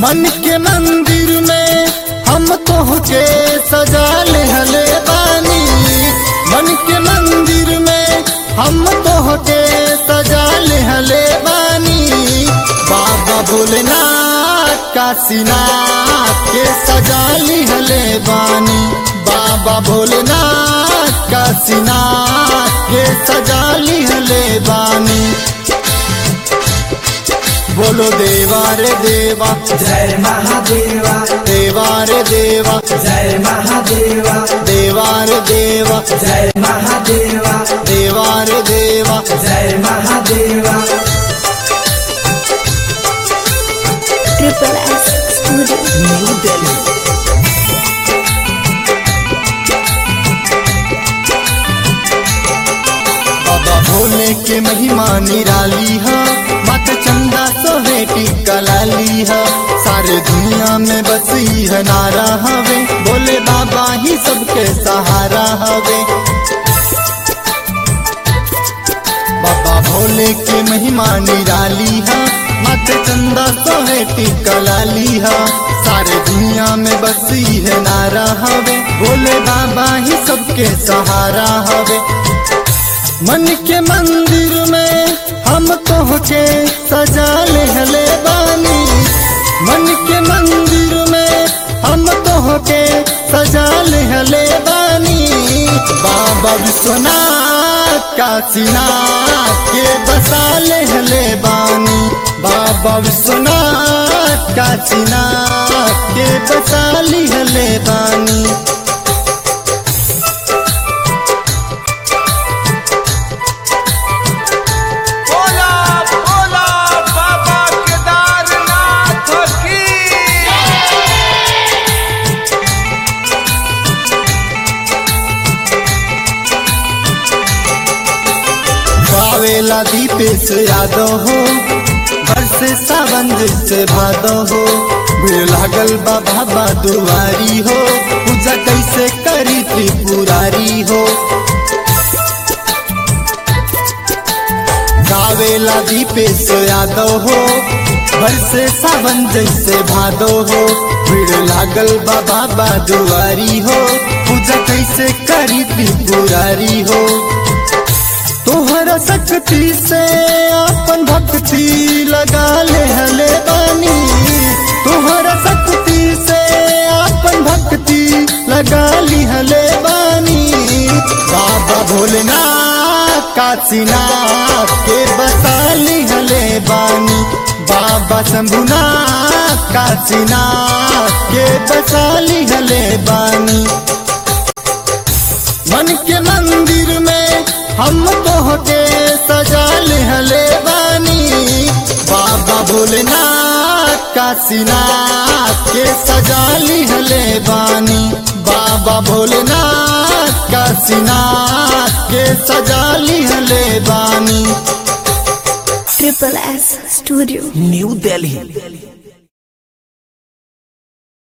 मन के मंदिर में हम तोहके सजा ले हले बानी मन के मंदिर में हम तोहके सजा ले हले बानी बाबा भोलेनाथ काशीनाथ के सजा ली हले बानी बाबा भोलेनाथ काशीनाथ के सजा ली हले बानी बोलो देवा रे देवा जय महादेवा देवा रे देवा जय महादेवा देवा रे देवा जय महादेवा देवा रे देवा जय महादेवा Triple S Studio. New Delhi Baba Bhole के महिमा निराली है मत चंदा सोहेटी कलाली है सारे दुनिया में बसी है नारा हवे बोले बाबा ही सबके सहारा हवे बाबा भोले के महिमा निराली है मत चंदा सोहेटी कलाली है सारे दुनिया में बसी है नारा हवे भोले बाबा ही सबके सहारा हवे मन के मंदिर में हम तोहके सजा ले हले बानी मन के मंदिर में हम तोहके सजा ले हले बानी बाबा विश्वनाथ काशीनाथ के बसा ले हले बानी बाबा विश्वनाथ काशीनाथ के बसा ली हले बानी बोला बोला बाबा केदारनाथ की गावेला दीपेश यादव हो बरसे सावन से भादो हो भीड़ लागल बा बाबा दुआरी हो पूजा कैसे करी त्रिपुरारी हो गावेला दीपेश यादव हो बरसे सावन जैसे भादो हो भीड़ लागल बा बाबा दुआरी हो पूजा कैसे करी त्रिपुरारी हो तोहरा शक्ति से अपन भक्ति लगा ले हले बानी तोहरा शक्ति से अपन भक्ति लगा ली हले बानी बाबा भोलेनाथ काशीनाथ के बता ली हले बानी बाबा शंभुनाथ काशीनाथ के बसा ली हले बानी मन के मंदिर में हम तोहके सजा ले हले बानी बाबा भोलेनाथ काशीनाथ के सजा ली हले बानी बाबा भोलेनाथ काशीनाथ के सजा ली हले बानी Triple S Studio. New Delhi